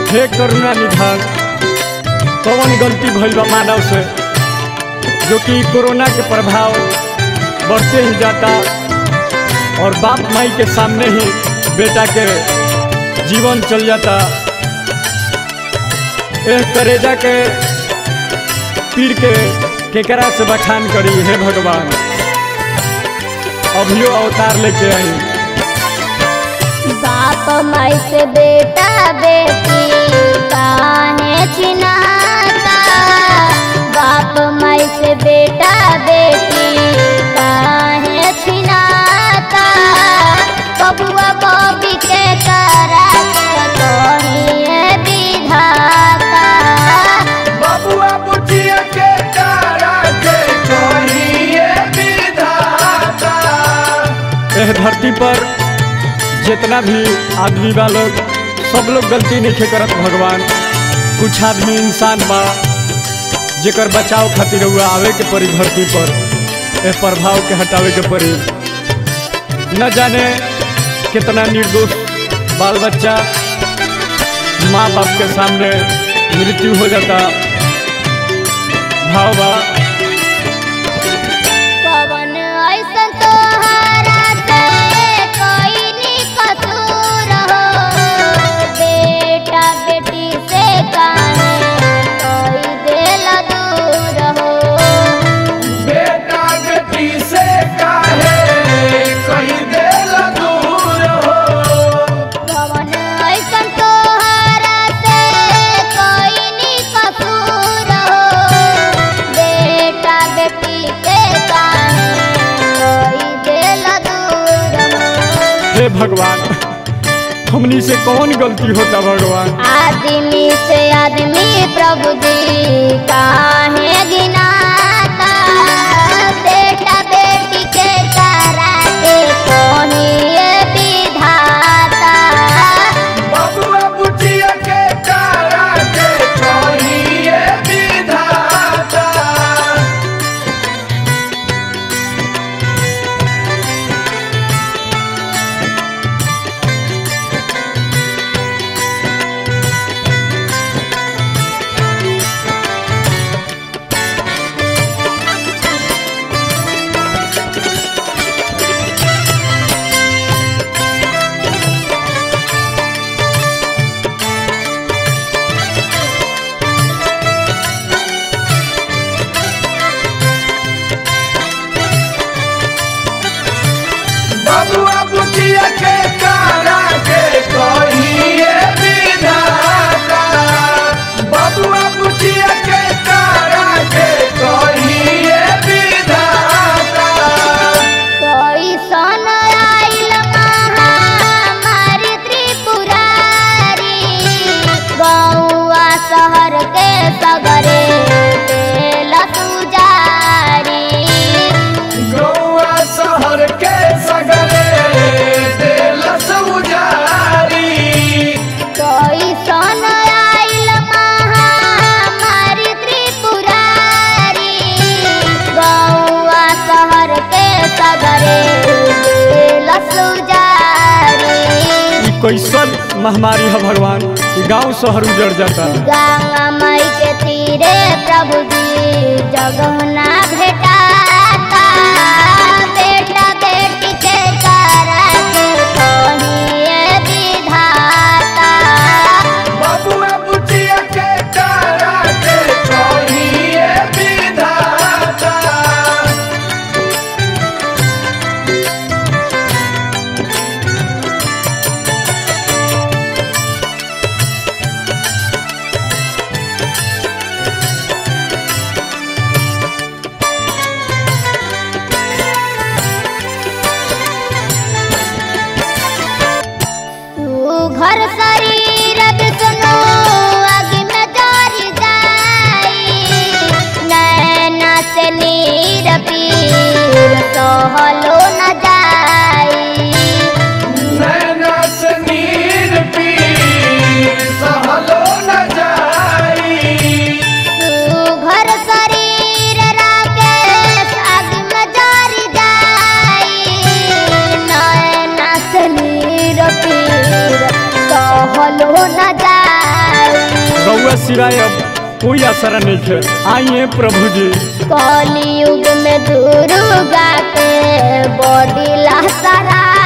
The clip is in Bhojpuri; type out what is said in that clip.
हे करुणा निधान कौन गलती भइल बा मानव से जो कि कोरोना के प्रभाव बढ़ते ही जाता और बाप माई के सामने ही बेटा के जीवन चल जाता एह करेजा के पीड़ के केकरा से बखान करी हे भगवान अभियो अवतार लेके आई बाप माई से बेटा बेटी काहे छिनाता बाप माई से बेटा बेटी काहे छिनाता बबुआ बबी के करा के कहिए विधाता बबुआ बुचिया के तारा के कहिए विधाता एह धरती पर जितना भी आदमी बा लोग सब लोग गलती नहीं करत भगवान कुछ आदमी इंसान बा जेकर बचाव खातिर हुआ आवे के पड़ी धरती पर एह प्रभाव के हटावे के पड़ी न जाने कितना निर्दोष बाल बच्चा माँ बाप के सामने मृत्यु हो जाता भाव बा पवन ऐसन तोहरा से कोई नी कसूर हो बेटा बेटी से काहे कोई दिल दूर हो बेटा बेटी से काहे कहीं दिल दूर हो पवन ऐसन तोहरा से कोई नी कसूर हो बेटा बेटी से काहे कोई दिल दूर हो हे भगवान हमनी से कौन गलती होता भगवान आदमी से आदमी प्रभु जी काहे गिनाता बेटा बेटी के तारा के कोहिए विधाता बबुआ बुचिया के तारा के कहिए विधाता बबुआ बुचिया के तारा के कहिए विधाता बबुआ बुचिया के तारा के कहिए विधाता कोई सन आइल महामारी त्रिपुरारी गौआ शहर के सगरे तेल सुजारी गौआ शहर के सगरे दिल सौजारी कोई सन आइल महामारी त्रिपुरारी गौआ शहर के सगरे तेल सुजारी ई कैसन महामारी है भगवान कि गांव शहर उजड़ जाता गंगा मई के तीरे प्रभु जी जगहना भेटाता बेटा बेटी के तारा के कहिए विधाता बबुआ बुचिया के तारा के कहिए विधाता तू घर शरीर विष्णु अग्नि में जरि जाई नैना से नीर पीर सहलो न जाई नैना से नीर पीर सहलो न जाई तू घर शरीर राकेश अग्नि में जरि जाई नैना से नीर पीर सहलो न जाई रहुआ सिवाय अब कोई असर नहीं खे आइए प्रभु जी कलयुग में दुर्गा के बॉडी लहसरा